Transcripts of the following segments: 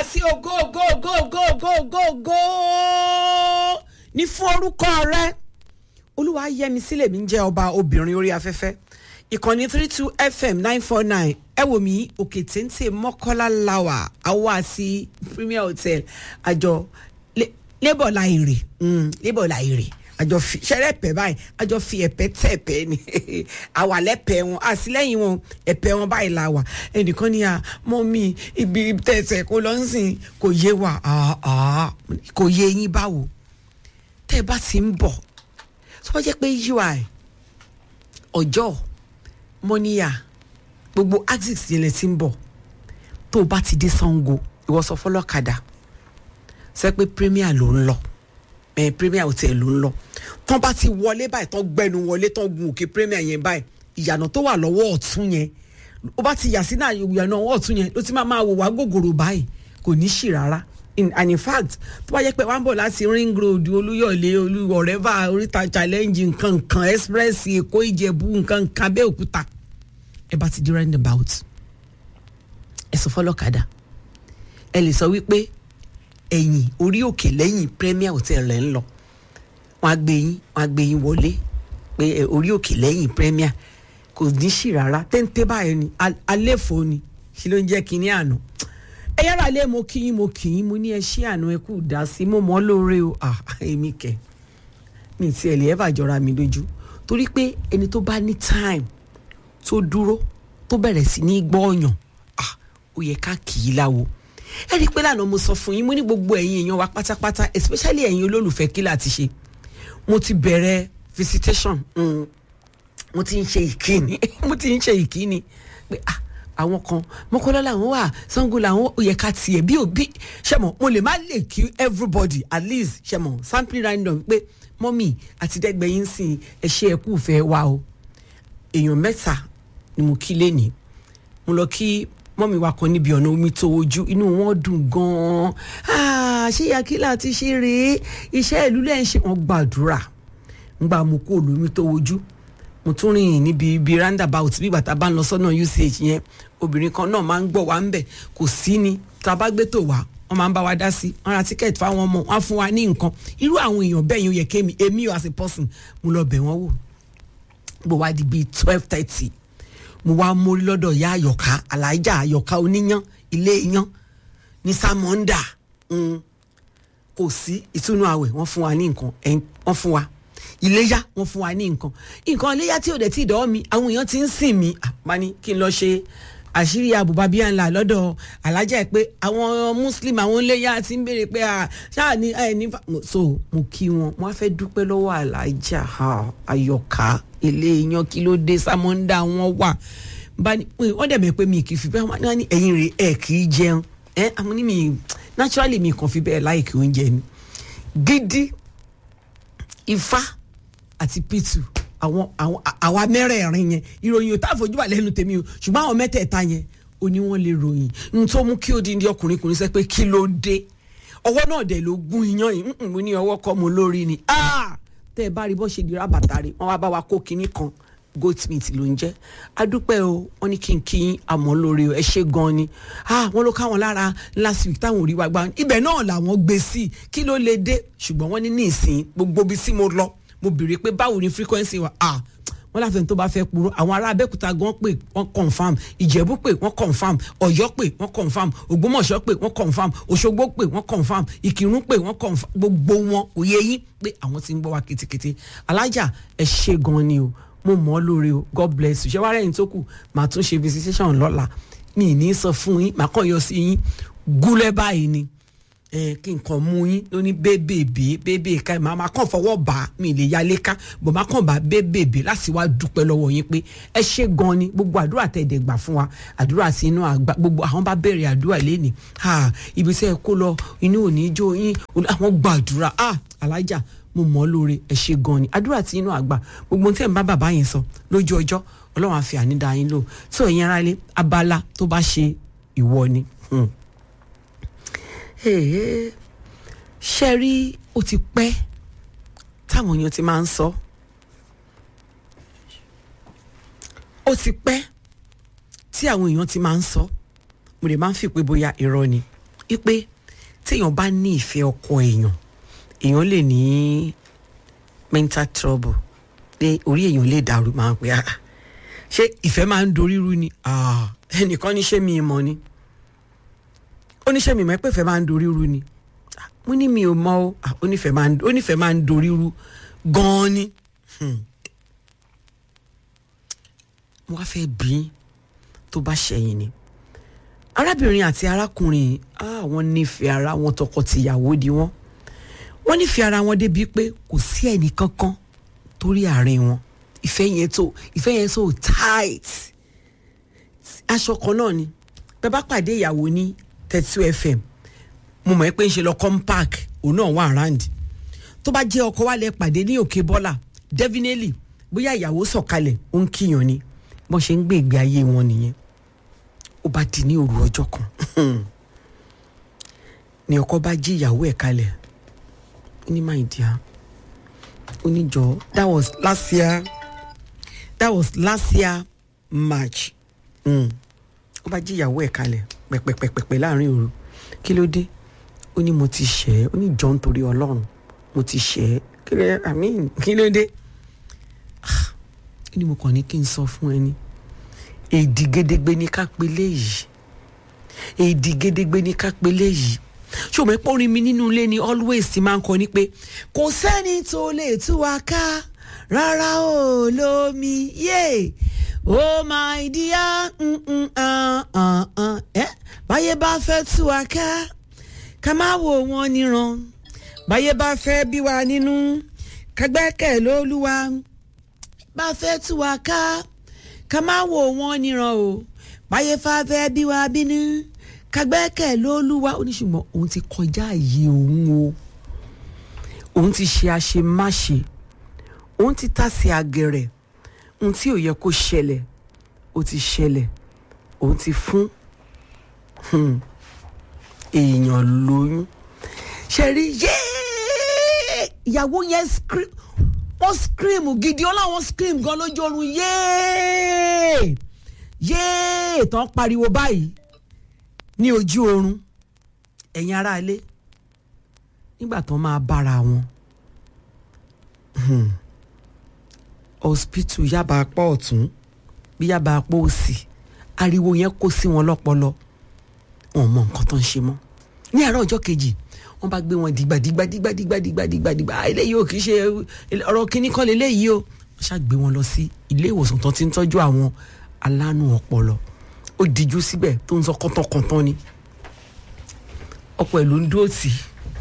sí ògo ògo ògo ògo ògo ògo ògo ní fún orúkọ rẹ olúwa yẹmi sílẹ̀ mi ń jẹ́ ọba obìnrin orí afẹ́fẹ́ ìkànnì three two fm nine four nine ẹ wò mí òkè téńté mọ́kọ́lá láwà àwa sí premier hotel àjọ labour láìrè labour láìrè àjọ fi ṣẹlẹ ẹpẹ báyìí àjọ fi ẹpẹ tẹ ẹpẹ ni àwà lẹpẹ wọn àtìlẹyìn wọn ẹpẹ wọn báyìí la wà ẹnìkan ní à mọ mi ibi tẹsẹ kó lọ ń sìn kò yé wa kò yé yín báwo tẹ ẹ bá ti ń bọ tó bá jẹ pé ui ọjọ́ mọ́níyà gbogbo axis yẹn lẹ ti ń bọ̀ tó o bá ti dé sango ìwọ sọ fọlọ́kadà sọ pé premier ló ń lọ ẹ premier hotel ló ń lọ tán bá ti wọlé báyìí tán gbẹnu wọlé tán gun òkè premier yẹn báyìí ìyànà tó wà lọ́wọ́ ọ̀tún yẹn ó bá ti yà sí náà ìyànà ọwọ́ ọ̀tún yẹn ló ti máa máa wò wá gògòrò báyìí kò ní ṣì rárá in and in fact tó bá yẹ pé wọ́n ń bọ̀ láti ring road olúyọ̀lé olúwọ̀rẹ́fà oríta challenge nǹkan nǹkan express èkó ìjẹ̀bú nǹkan nǹkan abẹ́òkúta ẹ bá ti di roundabout ẹ sọ fọlọ́kadà ẹ lè sọ wípé ẹ̀yìn orí òkè lẹ́yìn premier hotel rẹ̀ ń lọ wọ́n á gbé yín wọ́n á gbé yín wọlé pé orí òkè lẹ́yìn premier kò ní sí rárá téńté báyìí ni alẹ́fọ́ ni kí ló ń jẹ́ kínní àná ẹ yára lé mo kí yín mo kì í mo ní ẹ ṣí àná ẹ kú dá sí mo mọ́ lóore o èmi kẹ mi ti ẹ̀ lè ẹ́ bàjọ́ra mi lójú torí pé ẹni tó bá ní time tó dúró tó bẹ̀rẹ̀ sí ní gbọ́ọ̀yàn ó yẹ ká kì í láwo ẹ rí i pé lánàá mo sọ fún yín mo ní gbogbo ẹ̀yin èèyàn wa pátápátá especially ẹ̀yin olólùfẹ́ kí láti ṣe mo ti bẹ̀rẹ̀ visitation mm. mo ti ń ṣe ìkíni mo ti ń ṣe ìkíni pé ah àwọn kan mọ́kànlá làwọn wà sango làwọn ò yẹ ká tiẹ̀ bí òbí ṣẹ̀mọ̀ mo lè má lè kí everybody at least ṣẹ̀mọ̀ sampling random pé mọ́mì àti dẹ́gbẹ̀yìn sìn ẹ ṣe ẹ̀kú fẹ́ wa o èèyàn mẹ́ta ni mo kí lẹ́nìí mo lọ kí mọ́mí wa kan níbi ọ̀nà omi tó ojú inú wọn dùn gan-an ṣé yakila ti ṣe rèé iṣẹ́ ìlú lẹ́yìn ṣe wọ́n gbàdúrà ń gbà mú kó lómi tó ojú mo tún rìn níbi ibi roundabout bí bàtà bá ń lọ sọ́nà uch yẹn obìnrin kan náà máa ń gbọ́ wá ń bẹ̀ kò sí ni tá a bá gbé tó wá wọ́n máa ń bá wa dá sí wọ́n ra tíkẹ́ẹ̀tì fáwọn ọmọ wọ́n á fún wa ní nǹkan irú àwọn èèyàn bẹ́ẹ̀ yẹn ó yẹ kémi èmi as a person mo lọ bẹ̀ wọ́n wò bó wá di bíi twelve thirty mo wá mórí lọ́dọ̀ ya àyọ̀ká alájà àyọ̀ká oníyán ilé iyán ní sàmọ́ndà kò sí ìtúnú àwẹ̀ wọ́n fún wa ní nǹkan wọ́n fún wa iléyá wọ́n fún wa ní nǹkan nǹkan iléyá tí ò dẹ̀ tí ì dọ́wọ́ mi àwọn èèyàn ti ń sìn mí àpá ní kí n lọ ṣe àṣírí àbùbá bíi àńlá lọ́dọ̀ alájà ẹ̀ pé àwọn muslim àwọn iléyá ti ń béèrè pé ṣáà ní ẹ̀ ní so mo kí wọn mo á fẹ́ dúpẹ́ lọ́wọ́ alájà àyọ̀ká ilé iyán kí ló dé sámọ́ńdà wọn wà wọ́n dẹ̀ mẹ́ pé mi kì í fi bẹ́ẹ̀ wọ́n ní ẹ̀yin rẹ̀ ẹ̀ kì í jẹun ẹ̀ àwọn ní mi naturally mi kàn fi bẹ́ẹ̀ láìkì oúnjẹ ni gidi ifá àti pitu àwọn àwọn àwa mẹ́rẹ̀ẹ̀rin yẹn ìròyìn ò tá àfojúbà lẹ́nu tèmi o ṣùgbọ́n àwọn mẹ́tẹ̀ẹ̀ta yẹn ó ní wọ́n lè ròyìn n tó mú kí ó di ní ọkùnrin kùnrin sẹ́ pé kí ló dé ọwọ́ náà dẹ̀ ló gún iyán yìí mo ní ọwọ́ kọ́ mo lórí ni tẹ́ ẹ bá rí bọ́ ṣe di rábàtà rẹ̀ wọ́n wá bá wa kó kinní kan goat meat ló ń jẹ́ adúpẹ́ o wọ́n ní kí n kí n àmọ́ lórí ẹ ṣe gan ni wọ́n ló káwọn lára last week táwọn ò rí wa gbá ibẹ̀ náà làwọn gbé sí kí ló lè dé ṣùgbọ́n wọ́n ní ní ìsìn gbogbo ibi tí mo lọ mo béèrè pé báwo ni frequency wa ah wọ́n láfẹ̀ẹ́ tó bá fẹ́ purọ́ àwọn ará abẹ́òkúta gan pé wọ́n confam ìjẹ̀bú pé wọ́n confam ọ̀yọ́ pé wọ́n confam ògbómọ̀ṣọ́ pé wọ́n confam òṣogbo pé wọ́n confam ìkírun pé wọ́n confam gbogbo wọn kò yé yín pé àwọn ti ń gbọ́ wa ketekete alájà ẹ ṣe gan ni o mo mọ̀ ọ́ lóore o god bless you ṣé wàá rẹ̀yìn tó kù màá tún ṣe visitation lọ́la mi ì ní sọ fún yín màá kàn yọ sí yín gúlẹ̀ báyìí ni kí nǹkan mú yín ló ní bébèbè bébè ká màá máa kàn fọwọ́ bá mi lè yálé ká bò máa kàn bá bébèbè láti wá dúpẹ́ lọ́wọ́ yín pé ẹ ṣe gan ni gbogbo àdúrà tẹ̀ dẹ̀ gbà fún wa àdúrà sí inú àgbà gbogbo àwọn bá bẹ̀rẹ̀ àdúrà lẹ́nìí ibi tí ẹ kó lọ inú òní jó yín àwọn gbàdúrà alájà mo mọ̀ ọ́ lóore ẹ ṣe gan ni àdúrà tí inú àgbà gbogbo tí ẹ̀ ń bá bàbá yẹn sọ lójú ọjọ́ ọlọ́run àfi ànídá yín lò tó ẹ̀yin ara lé abala tó bá ṣe ìwọ ni. Hmm ṣe rí ó ti pẹ́ táwọn èèyàn ti máa ń sọ ó ti pẹ́ tí àwọn èèyàn ti máa ń sọ mo lè máa ń fi pé bóyá irọ́ ni wípé téèyàn bá ní ìfẹ́ ọkọ èèyàn èèyàn lè ní mental trouble pé orí èèyàn lè dàrú máa ń pè á ṣé ìfẹ́ máa ń dorí rú ni Ah, ẹnìkan ní ṣé mi mọ̀ ni ó ní ṣé mi mọ̀ pé ìfẹ́ máa ń dorí rú ni Ah, mo ní mi ò mọ̀ o Ah, ó nífẹ̀ẹ́ máa ń ó nífẹ̀ẹ́ máa ń dorí rú gan-an ni Hmm. mo wá fẹ́ bí i tó bá ṣẹ̀yìn ni arábìnrin àti arákùnrin ah, wọ́n nífẹ̀ẹ́ ara wọn tọkọ-tìyàwó di wọ́n wọ́n nífẹ̀ẹ́ ara wọn débi pé kò sí ẹnì kankan torí àárín wọn ìfẹ́ yẹn tó ìfẹ́ yẹn so tight aṣọ kan náà ni bẹ́ẹ̀ bá pàdé ìyàwó ní thirty two fm mo mọ̀ ẹ́ pé ń ṣe lọ com park òun náà wà around tó bá jẹ́ ọkọ wa lẹ pàdé ní òkè bọ́là definitely bóyá ìyàwó sọ̀kalẹ̀ ó ń kíyàn ni bọ́n ṣe ń gbé ìgbé ayé wọn nìyẹn ó bá di ní òru ọjọ́ kan ni ọkọ bá jí ìyàwó ẹ̀ kalẹ̀ ó ní my dear ó ní jọ that was last year that was last year march Mm. ó bá jí ìyàwó ẹ̀ kalẹ̀ pẹ̀pẹ̀pẹ̀pẹ̀ láàrin òru kí ló dé ó ní mo ti ṣẹ̀ ẹ́ ó ní jọ nítorí ọlọ́run mo ti ṣẹ̀ ẹ́ kí ló I mean, kí ló dé Ah, ó ní mo kàn ní kí n sọ fún ẹni èdì gédégbé ní ká pe léyìí èdì gédégbé ní ká pe léyìí ṣùgbọ́n pé orin mi nínú ilé ni always ti máa ń kọ ni pé kò sẹ́ni tó lè tú wa ká rárá o lómi yé oh my dear mm, mm, ah, ah, ah. Eh? báyé bá fẹ́ tú wa ká ká má wò wọ́n níran báyé bá fẹ́ bí wa nínú ká gbẹ́kẹ̀ lólúwa bá fẹ́ tú wa ká ká má wò wọ́n níran o báyé fá fẹ́ bí wa bínú ká gbẹ́kẹ̀ lólúwa ó ní ṣùgbọ́n òun ti kọjá àyè òun o òun ti ṣe àṣemáṣe òun ti tàsé àgẹ̀rẹ̀ ohun tí ò yẹ kó ṣẹlẹ̀ ó ti ṣẹlẹ̀ òun ti fún hmm, èèyàn lóyún ṣe rí yéé ìyàwó yẹn scream wọ́n scream gidi ọlọ́wọ́n scream gan lójú oorun yéé yéé tán pariwo báyìí ní ojú oorun ẹ̀yin aráalé nígbà tán máa bára wọn hmm, hospital yaba apá ọ̀tún bí yaba apá òsì ariwo yẹn kó sí wọn lọ́pọlọ wọn mọ nǹkan tó ń ṣe mọ́ ní àárọ̀ ọjọ́ kejì wọ́n bá gbé wọn dìgbà dìgbà dìgbà dìgbà dìgbà dìgbà dìgbà ah, eléyìí ò kì í ṣe ọ̀rọ̀ kínní kan lélẹ́yìí o wọ́n ṣáà gbé wọn lọ sí ilé ìwòsàn tó ti ń tọ́jú àwọn alánú ọpọlọ ó díjú síbẹ̀ tó ń sọ kọ́tọ̀kọ́tọ̀ ni ọkọ ẹ̀ ló ń dúró tì í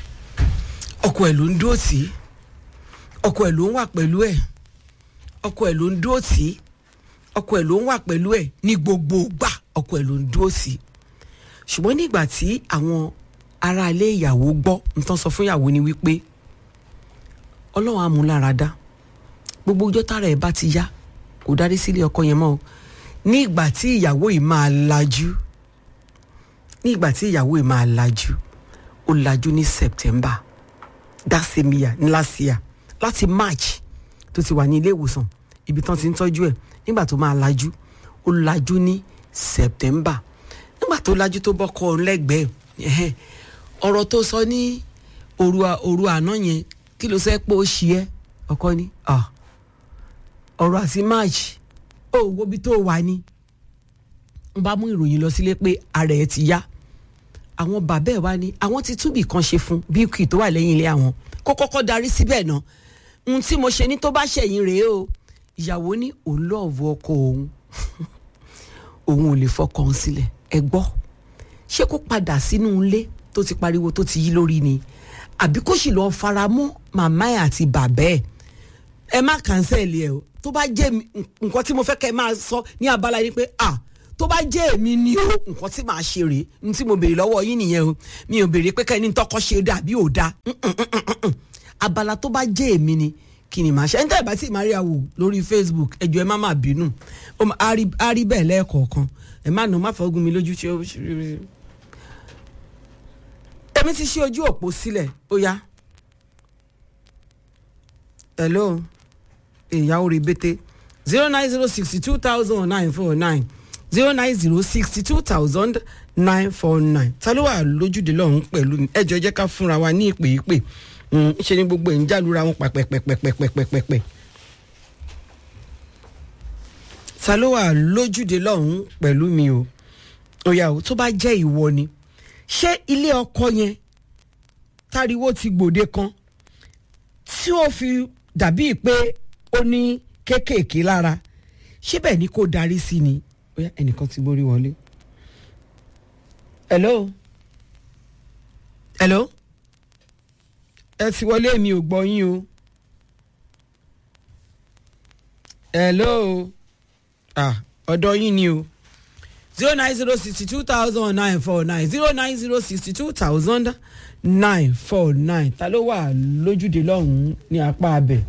ọkọ ẹ̀ ló ń dúró tì í ọkọ ẹ̀ ló ń wà pẹ̀lú ẹ̀ ọkọ ẹ̀ ló ń dúró tì í ọkọ ẹ̀ ló ń wà pẹ̀lú ẹ̀ ní gbogbo ìgbà ọkọ ẹ̀ ló ń dúró tì í ṣùgbọ́n nígbà tí àwọn aráalé ìyàwó gbọ́ nǹkan sọ fún ìyàwó ni wípé ọlọ́run á mú lára dá gbogbo ọjọ́ tára ẹ̀ bá ti yá kò dárí sílé ọkọ yẹn mọ́ o ní ìgbà tí ìyàwó yìí máa lajú ní ìgbà tí ìyàwó yìí máa lajú ó lajú ní September that same year ní last year láti March tó ti wà ní ilé ìwòsàn ibi tán ti ń tọ́jú ẹ̀ nígbà tó máa lajú ó lajú ní September nígbà tó lajú tó bọ́kọ òun lẹ́gbẹ̀ẹ́ ẹ̀hẹ́n, ọ̀rọ̀ tó sọ ní òru à- òru àná yẹn kí ló sẹ́ pé ó ṣí ẹ́ ọkọ ni ah, ọ̀rọ̀ àti March ó wo bí tó wà ní n bá mú ìròyìn lọ sílé pé ara ẹ̀ ti yá àwọn bàbá ẹ̀ wá ní àwọn ti túbì kan ṣe fún bíkì tó wà lẹ́yìn ilé àwọn kó kọ́kọ́ darí síbẹ̀ náà ohun tí mo ṣe ní tó bá ṣẹ̀yìn rèé o ìyàwó ní òun lọ́ọ̀vù ọkọ òun òun ò lè fọkàn sílẹ̀ ẹ gbọ́ ṣé kó padà sínú ilé tó ti pariwo tó ti yí lórí ni àbí kó sì lọ́ọ́ fara mọ́ màmá ẹ̀ àti bàbá ẹ̀ ẹ má kànsẹ́ẹ̀lì ẹ̀ o tó bá jẹ́ mi- nǹkan tí mo fẹ́ kẹ́ ẹ máa sọ ní abala yìí pé à tó bá jẹ́ èmi ni o nǹkan tí màá ṣe rèé ní tí mo béèrè lọ́wọ́ yín nìyẹn o mi ò béèrè pé kẹ́ni tọkọ ṣe dà bí ò da abala tó bá jẹ́ èmi ni kí ni màá ṣe ẹni tẹ́ ẹ bá sì máa rí àwò lórí Facebook ẹjọ́ ẹ má má bínú ó má- á rí- á rí bẹ́ẹ̀ lẹ́ẹ̀kọ̀ọ̀kan ẹ má nù má fọ́gùn mi lójú tí ó èmi ti ṣí ojú òpó sílẹ̀ ó yá hello ìyàwó rèbété zero nine zero sixty two thousand nine four nine zero nine zero sixty two thousand nine four nine ta ló wà lójúde lọ́hún pẹ̀lú mi ẹjọ́ jẹ́ ká fúnra wa ní ìpè ìpè ṣe ni gbogbo ẹ̀ ń jálura wọn pàpẹ́pẹ́pẹ́pẹ́pẹ́pẹ́ ta ló wà lójúde lọ́hún pẹ̀lú mi o òyà o tó bá jẹ́ ìwọ ni ṣé ilé ọkọ yẹn táriwo ti gbòde kan tí ó fi dàbíi pé ó ní kéékèèké lára ṣé bẹ́ẹ̀ ni kò darí sí ni bóyá ẹnìkan ti borí wọlé. hello hello ẹ ti wọlé mi ò gbọ́ yín o hello ah ọ̀dọ̀ yín ni o zero nine zero sixty two thousand nine four nine zero nine zero sixty two thousand nine four nine ta ló wà lójúde lọ́hùn-ún ní apá abẹ.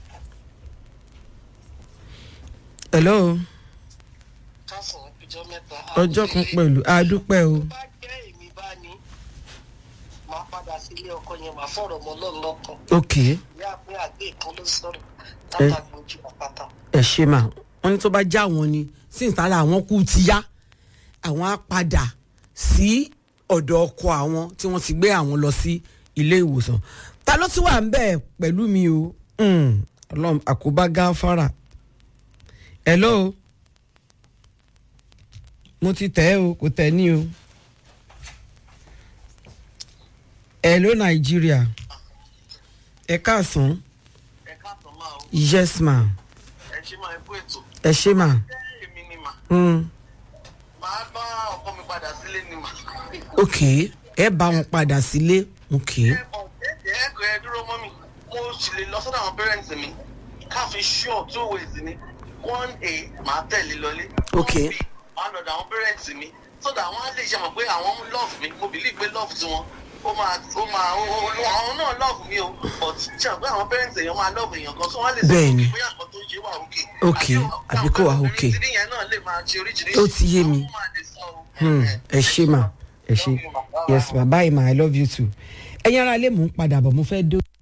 hello kásán ìjọ mẹ́ta. ọjọ́ kan pẹ̀lú adúpẹ́ o tó bá jẹ́ èmi bá ní máa padà sí ilé ọkọ yẹn máa fọ̀rọ̀ mọ́ lọ́nà lọ́kàn. ok ìyá pé àgbẹ̀ kan ló sọ̀rọ̀ látàgbójú àpáta. ẹ ṣe mà wọn ní tó bá já wọn ni sí ìtara àwọn kú ti yá àwọn á padà sí ọ̀dọ̀ ọkọ àwọn tí wọ́n ti gbé àwọn lọ sí ilé ìwòsàn ta ló tún wà ń bẹ̀ pẹ̀lú mi o Mm, ọlọ́run àkóbá gáfárà hello mo ti tẹ̀ ẹ́ o kò tẹ̀ ní o hello nàìjíríà ẹ káàsán ẹ káàtó máa o yes ma ẹ ṣe máa bó ètò. ẹ ṣe ma. jẹ́ èmi ni mà Mm. máa bá ọkọ mi padà sílé ni mà. ok ẹ bá wọn padà sílé ok ẹ ọ̀dẹ́dẹ́ ẹ̀kọ́ ẹ dúró mọ́ mi mo sì lè lọ sọ́dọ̀ àwọn parents mi káfí sure two ways ni one a máa tẹ̀lé lọlé. Ok. one b máa lọ́dọ̀ àwọn parents mi so that wọ́n á lè ṣe mọ̀ pé àwọn love mi mo believe pé love tiwọn ó máa ó máa ó ó- àwọn náà love mi o but ṣe àgbẹ̀ àwọn parents èèyàn máa love èèyàn kan so wọ́n á lè sọ Bẹ́ẹ̀ni. pé bóyá nǹkan tó ń ṣe wà òkè. Ok, àbí kò wà okay. àbí yẹn náà lè máa ṣe oríṣiríṣi. Ó ti yé mi. Àwọn máa lè sọ o. Hmm, ẹ ṣe mà ẹ ṣe yes ma bye ma i love you too ẹ̀yin ara lè mú un padà bọ̀ mo fẹ́ dé.